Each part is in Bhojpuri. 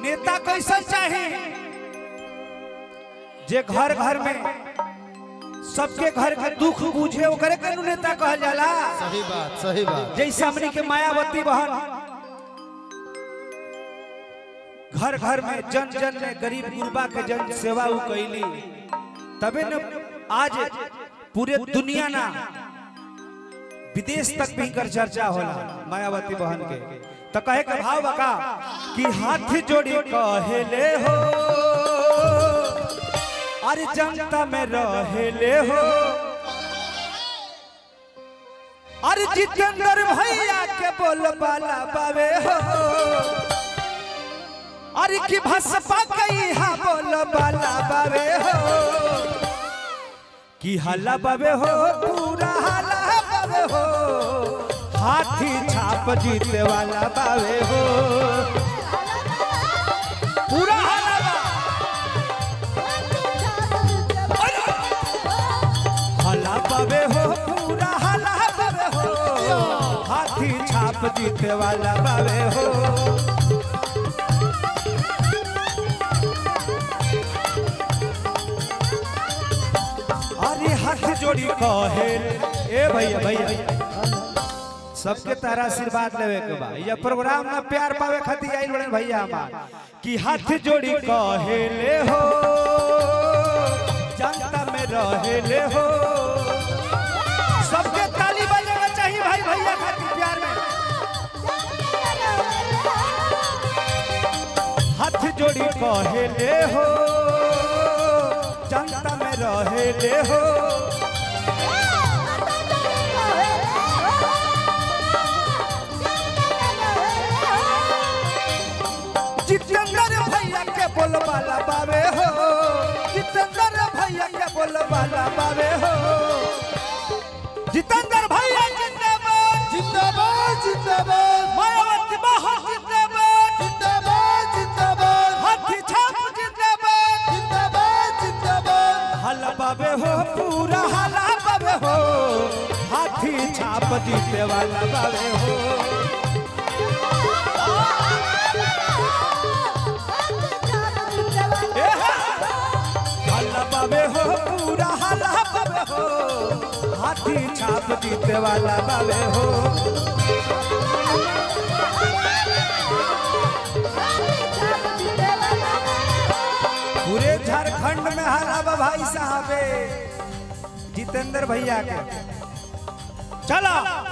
नेता कैसा चाहे जे घर घर में सबके घर के दुख बुझे ओकरे के नु नेता कहल जाला सही बात सही बात जैसे हमनी के मायावती बहन घर घर में जन जन में गरीब गुरबा के जन सेवा उ कैली तबे न आज पूरे दुनिया ना विदेश तक भी कर चर्चा होला मायावती बहन के तो कहे के भाव बका कि हाथ जोड़ी कहेले हो अरे जनता में रहेले हो अरे जितेंद्र भैया के बोल बाला बावे हो अरे की भसपा कई हा बोल बाला बावे हो की हल्ला बावे हो पूरा हल्ला बावे हो हाथी छाप जीते वाला बावे हो पूरा हल्ला बा हल्ला बावे हो पूरा हल्ला बावे हो हाथी छाप जीते वाला बावे हो अरे हाथ जोड़ी कहे ए भैया भैया सबके तारा आशीर्वाद लेवे के बा ये प्रोग्राम में प्यार पावे खातिर आइल बड़े भैया हमार कि हाथ जोड़ी कहे ले हो जनता में रहे ले हो सबके ताली बजाना चाहिए भाई भैया खातिर प्यार में हाथ जोड़ी कहे ले हो जनता में रहे ले हो जितेंद्र भैया के बोल बाला बावे हो जितेंद्र भैया के बोल बाला बावे हो जितेंद्र भैया जिंदाबाद जिंदाबाद जिंदाबाद मायावती बहन जिंदाबाद जिंदाबाद जिंदाबाद हाथी छाप जिंदाबाद जिंदाबाद जिंदाबाद हला बाबे हो पूरा हला बाबे हो हाथी छाप जीते वाला बाबे हो ए हा! हला बाबे हो पूरा हला बाबे हो हाथी छाप जीते वाला बाबे हो पूरे झारखंड में हला बा भाई साहबे जितेंद्र भैया के चला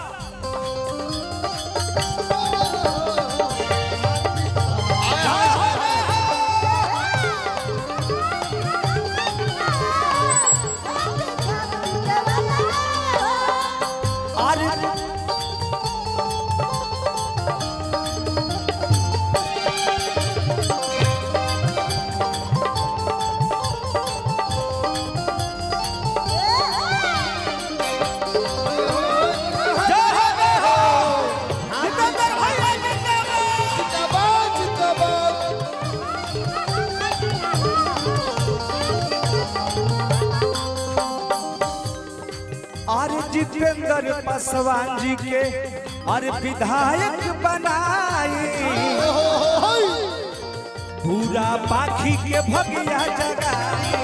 अरे जय हो जय हो जितेंद्र भैया जिंदाबाद जिंदाबाद जिंदाबाद अरे जितेंद्र पासवान जी के अरे विधायक बनाई पूरा पाखी के भगिया जगाई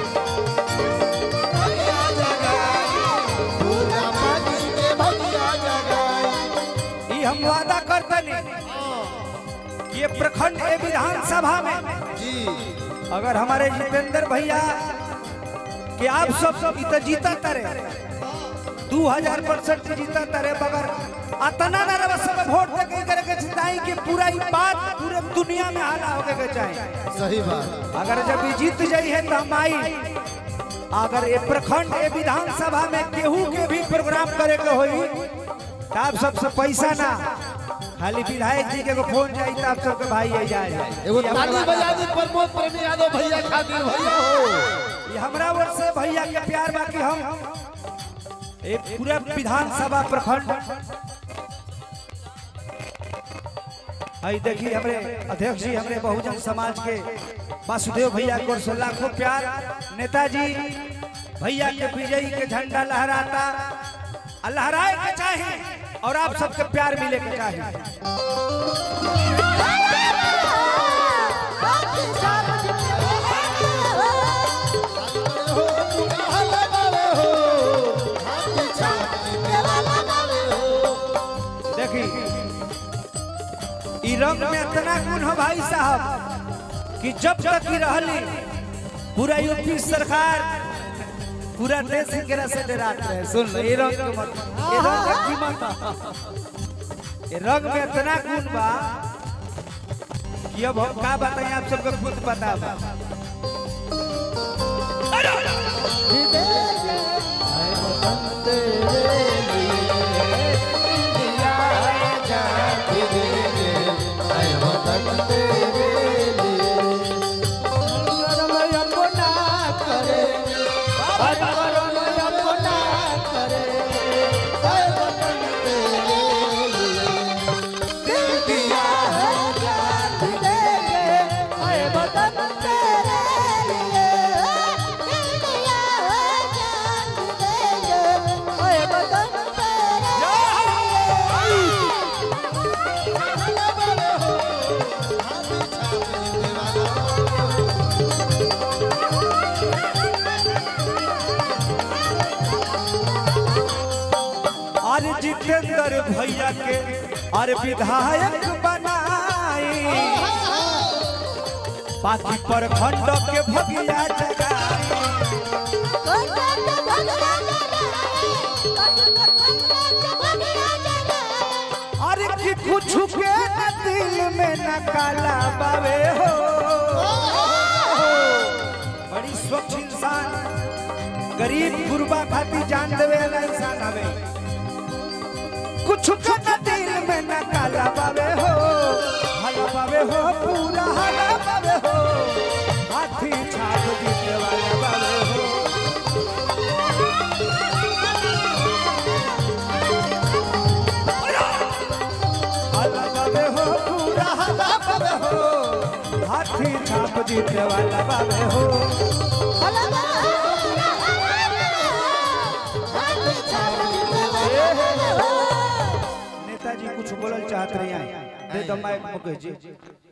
पूरा पानी के भगिया जगाई ई हम वादा करतनी ये प्रखंड ए विधानसभा में जी अगर हमारे जितेंद्र भैया कि आप सब सब इत जीता तरे दू हजार परसेंट जीता तरे मगर अतना ना रवा सब वोट दे के करे के चिताई कि पूरा ई बात पूरे दुनिया में हाला होके के चाहिए सही बात अगर जब ई जीत जाई है तो हम आई अगर ये प्रखंड ए विधानसभा में केहू के भी प्रोग्राम करे के होई तो आप सबसे पैसा ना खाली विधायक जी के एगो फोन जाई तो आप सबके भाई आई जाए एगो ताली बजा दी प्रमोद प्रेमी यादव भैया खातिर भैया हो ये हमरा ओर से भैया के प्यार बाकी हम एक पूरा विधानसभा प्रखंड आई देखिए हमरे अध्यक्ष जी हमरे बहुजन समाज के वासुदेव भैया की ओर से लाखों प्यार नेताजी भैया के विजयी के झंडा लहराता आ लहराए के चाहे और आप सबके प्यार मिले के चाहे भाई साहब कि जब तक ही रहली पूरा यूपी सरकार पूरा देश एकरा से डरात रहे सुन लो ये रंग के मत ये रंग के कीमत ये रंग में इतना गुण बा कि अब हम का बताएं आप सबको खुद पता बा अरे जितेंद्र भैया के अरे विधायक बनाई बाकी पर खंड के भगिया जगाई अरे कि कुछ के न दिल में न काला बावे हो बड़ी स्वच्छ इंसान गरीब गुरबा खातिर जान देवे वाला इंसान हवे कुछ के न दिल में न काला बावे हो हला बावे हो पूरा हला बावे हो हाथी छाप दीने वाला बावे हो हला बावे हो पूरा हला बावे हो हाथी छाप दीने वाला बावे हो नेताजी कुछ बोलल चाहत रही हैं दे दो माइक मुकेश जी